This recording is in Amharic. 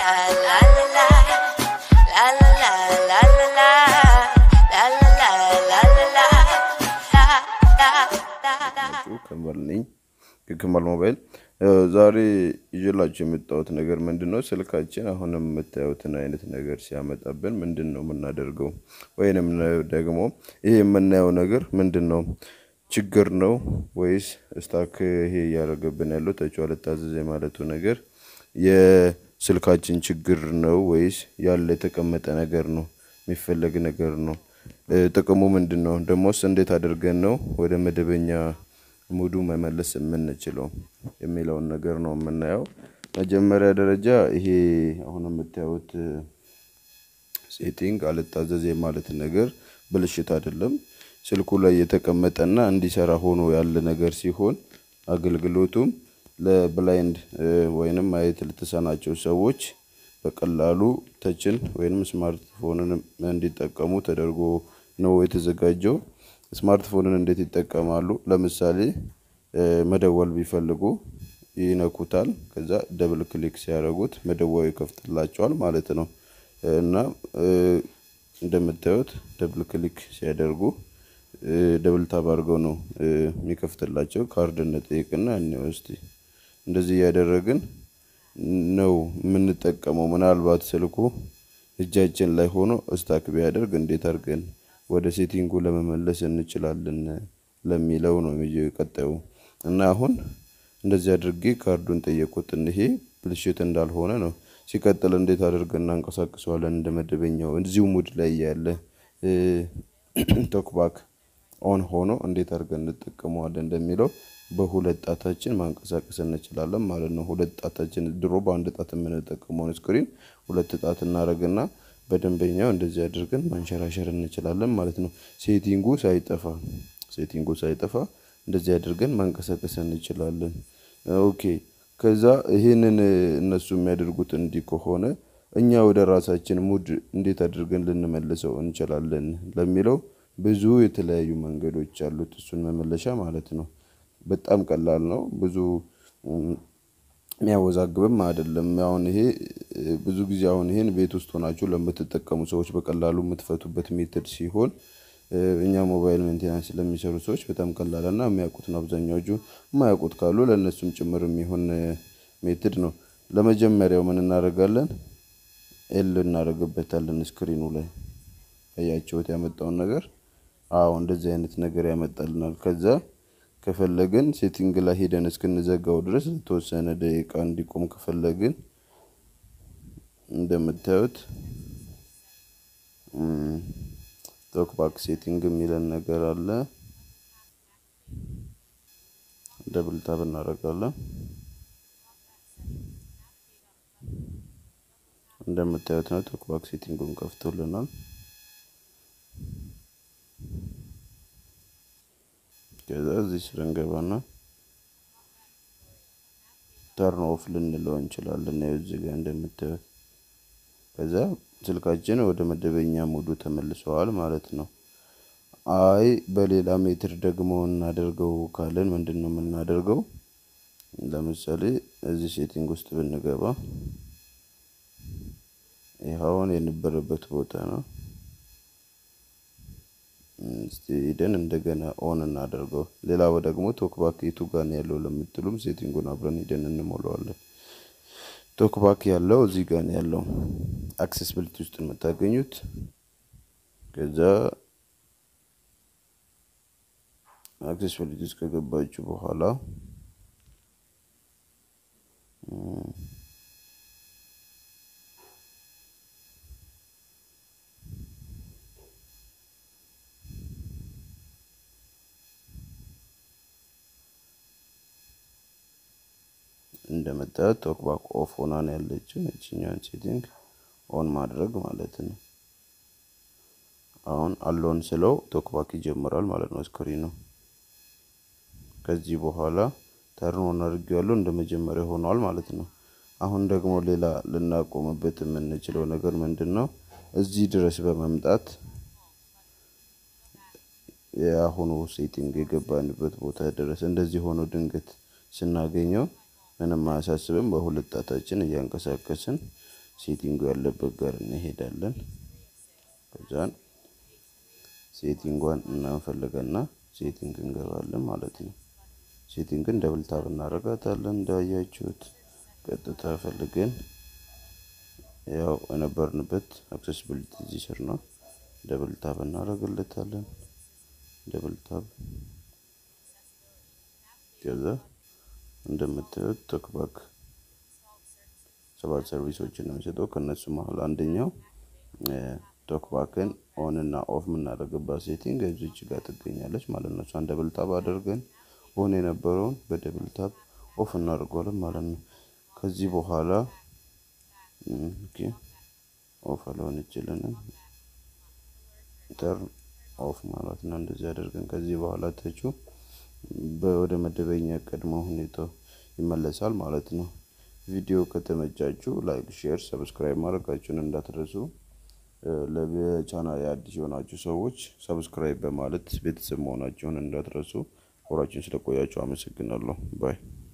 la la la la la la la la la la la la la la la la la la ከመል ነኝ ከከመል ሞባይል እ፣ ዛሬ ይዤላችሁ የመጣሁት ነገር ምንድን ነው? ስልካችን አሁንም የምታዩትን አይነት ነገር ሲያመጣብን ምንድን ነው የምናደርገው? ወይንም ደግሞ ይሄ የምናየው ነገር ምንድን ነው? ችግር ነው ወይስ ስታክ ይሄ እያደረገብን ያለው ተጫዋል ታዘዘ የማለቱ ነገር የስልካችን ችግር ነው ወይስ ያለ የተቀመጠ ነገር ነው? የሚፈለግ ነገር ነው? እ፣ ጥቅሙ ምንድን ነው? ደግሞስ እንዴት አድርገን ነው ወደ መደበኛ ሙዱ መመለስ የምንችለው የሚለውን ነገር ነው የምናየው። መጀመሪያ ደረጃ ይሄ አሁን የምታዩት ሴቲንግ አልታዘዝ የማለት ነገር ብልሽት አይደለም። ስልኩ ላይ የተቀመጠና እንዲሰራ ሆኖ ያለ ነገር ሲሆን አገልግሎቱም ለብላይንድ እ፣ ወይንም ማየት ለተሳናቸው ሰዎች በቀላሉ ተችን ወይንም ስማርትፎንን እንዲጠቀሙ ተደርጎ ነው የተዘጋጀው። ስማርትፎንን እንዴት ይጠቀማሉ? ለምሳሌ እ፣ መደወል ቢፈልጉ ይነኩታል። ከዛ ደብል ክሊክ ሲያደርጉት መደወያው ይከፍትላቸዋል ማለት ነው። እና እ፣ እንደምታዩት ደብል ክሊክ ሲያደርጉ እ፣ ደብል ታብ አድርገው ነው እ፣ የሚከፍትላቸው። ካርድ እንጠይቅና እንየው እስቲ። እንደዚህ እያደረግን ነው የምንጠቀመው። ምናልባት ስልኩ እጃችን ላይ ሆኖ እስታክ ቢያደርግ እንዴት አድርገን ወደ ሴቲንጉ ለመመለስ እንችላለን ለሚለው ነው የሚ- ቀጣዩ እና አሁን እንደዚህ አድርጌ ካርዱን ጠየቁት። ይሄ ብልሽት እንዳልሆነ ነው። ሲቀጥል እንዴት አድርገን እናንቀሳቅሰዋለን እንደ መደበኛው እዚሁ ሙድ ላይ ያለ ቶክባክ ኦን ሆኖ እንዴት አድርገን እንጠቀመዋለን እንደሚለው በሁለት ጣታችን ማንቀሳቀስ እንችላለን ማለት ነው። ሁለት ጣታችን ድሮ በአንድ ጣት የምንጠቀመውን ስክሪን ሁለት ጣት እናደርግና በደንበኛው እንደዚህ አድርገን ማንሸራሸር እንችላለን ማለት ነው። ሴቲንጉ ሳይጠፋ ሴቲንጉ ሳይጠፋ እንደዚህ አድርገን ማንቀሳቀስ እንችላለን። ኦኬ ከዛ ይሄንን እነሱ የሚያደርጉት እንዲህ ከሆነ እኛ ወደ ራሳችን ሙድ እንዴት አድርገን ልንመልሰው እንችላለን ለሚለው ብዙ የተለያዩ መንገዶች አሉት። እሱን መመለሻ ማለት ነው። በጣም ቀላል ነው። ብዙ ም፣ የሚያወዛግብም አይደለም። አሁን ይሄ እ፣ ብዙ ጊዜ አሁን ይሄን ቤት ውስጥ ሆናችሁ ለምትጠቀሙ ሰዎች በቀላሉ የምትፈቱበት ሜትድ ሲሆን እ፣ እኛ ሞባይል ሜንቴናንስ ለሚሰሩ ሰዎች በጣም ቀላል እና የሚያውቁት ነው። አብዛኛዎቹ የማያውቁት ካሉ ለእነሱም ጭምር የሚሆን እ፣ ሜትድ ነው። ለመጀመሪያው ምን እናደርጋለን? ኤል እናደርግበታለን ስክሪኑ ላይ አያችሁት ያመጣውን ነገር። አዎ እንደዚህ አይነት ነገር ያመጣልናል። ከዛ ከፈለግን ሴቲንግ ላይ ሄደን እስክንዘጋው ድረስ ለተወሰነ ደቂቃ እንዲቆም ከፈለግን እንደምታዩት ቶክባክ ሴቲንግ የሚለን ነገር አለ። ደብል ታብ እናደርጋለን። እንደምታዩት ነው ቶክባክ ሴቲንጉን ከፍቶልናል። ከዛ እዚህ ስር እንገባና ተርን ኦፍ ልንለው እንችላለን። ያው እዚህ ጋር እንደምታዩት ከዛ ስልካችን ወደ መደበኛ ሙዱ ተመልሰዋል ማለት ነው። አይ በሌላ ሜትር ደግሞ እናደርገው ካለን ምንድን ነው የምናደርገው? ለምሳሌ እዚህ ሴቲንግ ውስጥ ብንገባ ይኸውን የነበረበት ቦታ ነው። እስቲ ሄደን እንደገና ኦን እናደርገው። ሌላው ደግሞ ቶክባክ የቱ ጋር ነው ያለው ለምትሉም ሴቲንጉን አብረን ሄደን እንሞላዋለን። ቶክባክ ያለው እዚህ ጋር ነው ያለው አክሴስብሊቲ ውስጥ የምታገኙት። ከዛ አክሴስብሊቲ ውስጥ ከገባችሁ በኋላ እንደምታዩት ቶክባክ ኦፍ ሆና ነው ያለችው። እችኛውን ሴቲንግ ኦን ማድረግ ማለት ነው። አሁን አሎን ስለው ቶክባክ ይጀምራል ማለት ነው ስክሪኑ። ከዚህ በኋላ ተርን ኦን አድርጌዋለሁ እንደ መጀመሪያ ሆኗል ማለት ነው። አሁን ደግሞ ሌላ ልናቆምበት የምንችለው ነገር ምንድን ነው? እዚህ ድረስ በመምጣት የአሁኑ ሴቲንግ የገባንበት ቦታ ድረስ እንደዚህ ሆኖ ድንገት ስናገኘው ምንም አያሳስብም። በሁለት ጣታችን እያንቀሳቀስን ሴቲንጉ ያለበት ጋር እንሄዳለን። ከዛን ሴቲንጓን እናንፈልገና ሴቲንግ እንገባለን ማለት ነው። ሴቲንግን ደብል ታብ እናደርጋታለን እንዳያችሁት ቀጥታ ፈልገን ያው የነበርንበት አክሴሲቢሊቲ እዚህ ስር ነው። ደብል ታብ እናደርግለታለን። ደብል ታብ ከዛ እንደምታዩት ቶክባክ ሰባት ሰርቪሶችን ነው የሚሰጠው። ከእነሱ መሀል አንደኛው ቶክባክን ኦን እና ኦፍ የምናደርግባት ሴቲንግ እዚች ጋር ትገኛለች ማለት ነው። እሷን ደብል ታብ አድርገን ኦን የነበረውን በደብል ታብ ኦፍ እናደርገዋለን ማለት ነው። ከዚህ በኋላ ኦፍ አልሆን ይችልንም ተርን ኦፍ ማለት ነው። እንደዚህ አድርገን ከዚህ በኋላ ተቹ ወደ መደበኛ ቀድሞ ሁኔታው ይመለሳል ማለት ነው። ቪዲዮ ከተመቻችሁ ላይክ፣ ሼር፣ ሰብስክራይብ ማድረጋችሁን እንዳትረሱ። ለቻናል አዲስ የሆናችሁ ሰዎች ሰብስክራይብ በማለት ቤተሰብ መሆናችሁን እንዳትረሱ። አብራችሁን ስለቆያችሁ አመሰግናለሁ ባይ